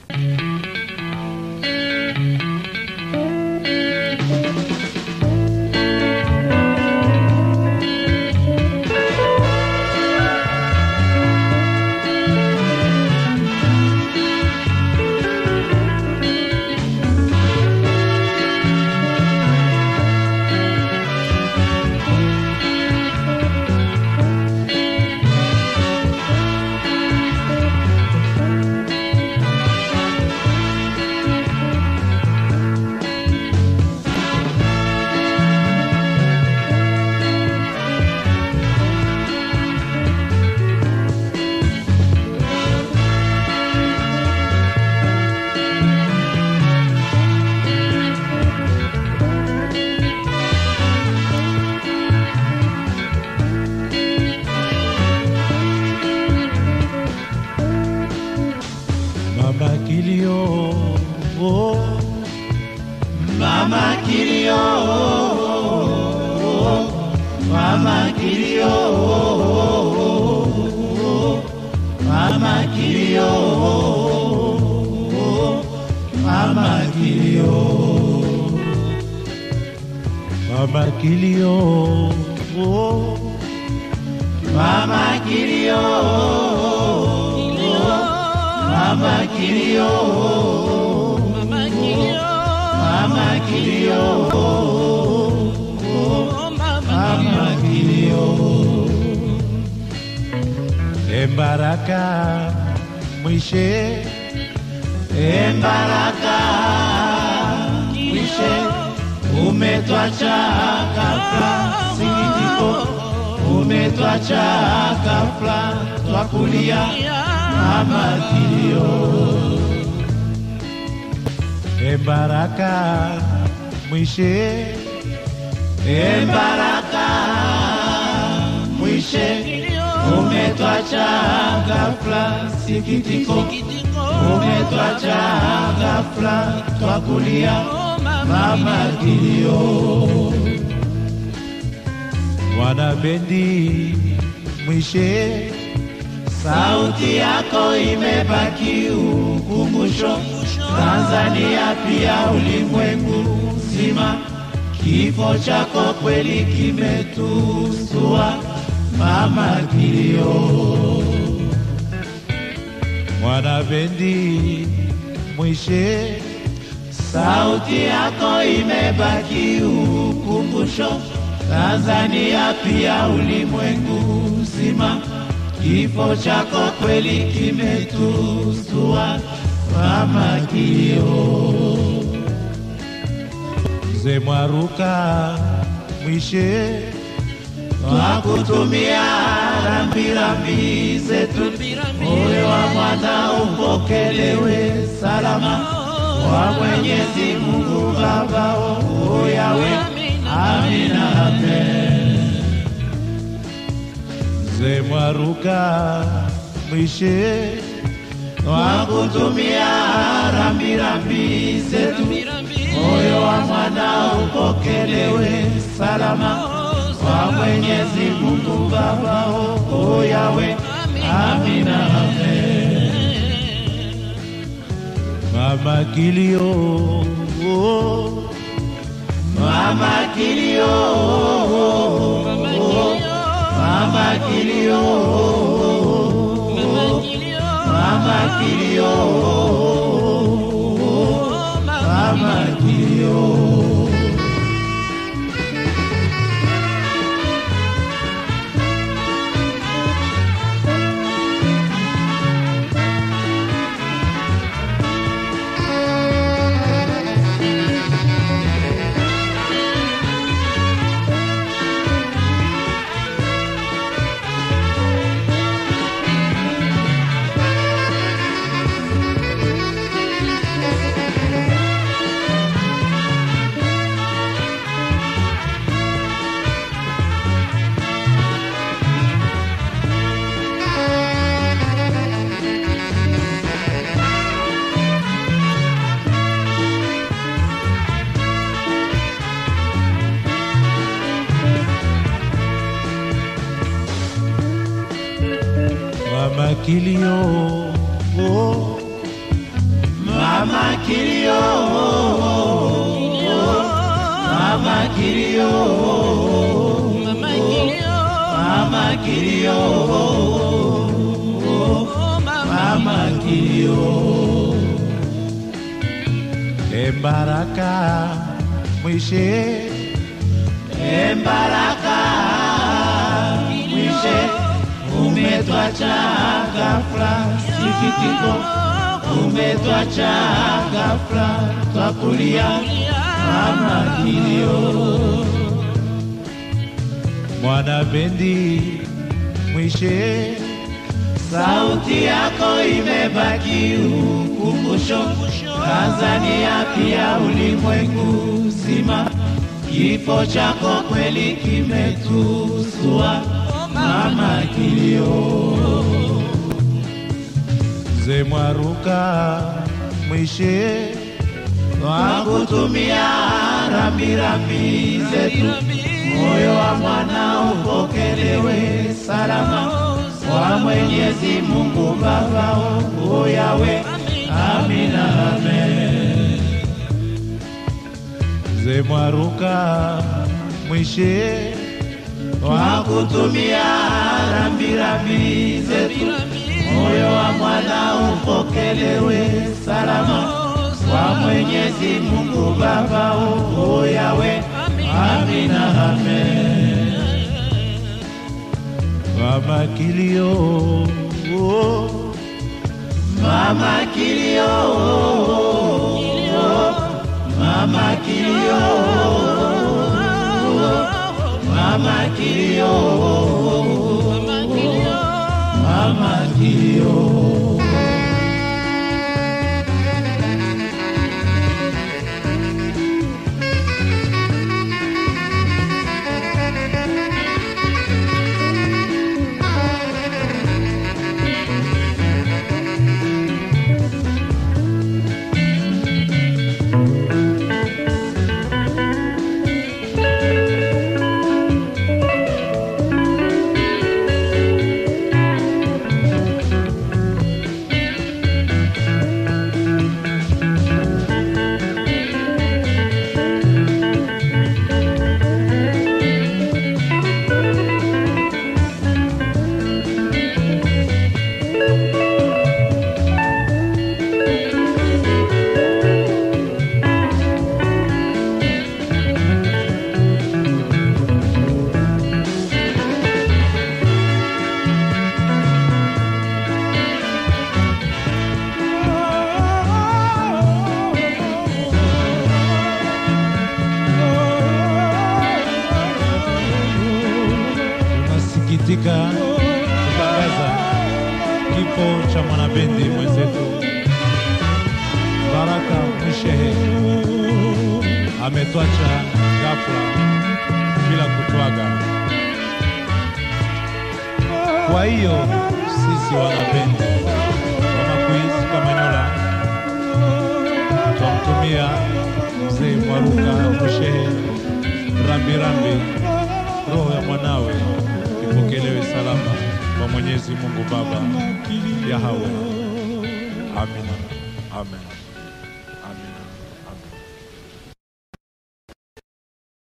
Mama kilio, oh, Mama kilio, mama kilio, mama kilio, mama kilio, mama kilio, oh, mama kilio, mama kilio, mama kilio, mama kilio. embaraka mwishe, Embaraka mwishe, umetwacha ghafla, sikitiko, umetwacha ghafla, twakulia mama kilio, embaraka mwishe, Embaraka mwishe, umetwacha ghafla, sikitiko, umetwacha ghafla, twakulia mama kilio. mwana bendi mwishe, Sauti yako imebaki ukumbusho, Tanzania pia ulimwengu mzima. Kifo chako kweli kimetusua, mama kilio. mwana bendi mwishe, Sauti yako imebaki ukumbusho, Tanzania pia ulimwengu mzima. Kifo chako kweli kimetusua, mama kilio. mzee Mwaruka mwishe, Twakutumia rambirambi zetu, moyo wa mwana upokelewe salama kwa Mwenyezi Mungu Baba o yawe, amina amen. mzee Mwaruka mwishe, Twakutumia rambirambi zetu, moyo wa mwana upokelewe salama kwa Mwenyezi Mungu Baba o yawe, amina amen. mama kilio, oh, Mama kilio, mama kilio, mama kilio, mama kilio. mama kilio, oh, kilio, mama kilio, Mama kilio, mama kilio, oh mama, mama kilio. Embaraka mwishe Embaraka mwishe, umetwacha ghafla, sikitiko, umetwacha ghafla, twakulia mama kilio. mwana bendi mwishe Sauti yako imebaki ukumbusho, Tanzania pia ulimwengu mzima. Kifo chako kweli kimetusua, mama kilio. ze mwaruka mwishe Twakutumia rambirambi zetu, moyo wa mwana upokelewe salama kwa Mwenyezi Mungu Baba o Yawe. Amina, amen. ze mwaruka mwishe Twakutumia rambirambi zetu, moyo wa mwana upokelewe salama kwa Mwenyezi Mungu Baba o Yawe. Amina, amen. mama kilio Mama kilio, mama kilio, mama kilio, mama kilio, mama kilio. tunasikitika kutangaza kifo cha mwanabendi mwenzetu Baraka Mwishehe ametwacha ghafla bila kutwaga. Kwa hiyo sisi wanabendi wa Makuizi Kamanyola twamtumia mzee Mwaruka Mwishehe rambirambi, roho ya mwanawe ipokelewe salama kwa Mwenyezi Mungu Baba Yahawe. Amina, amen.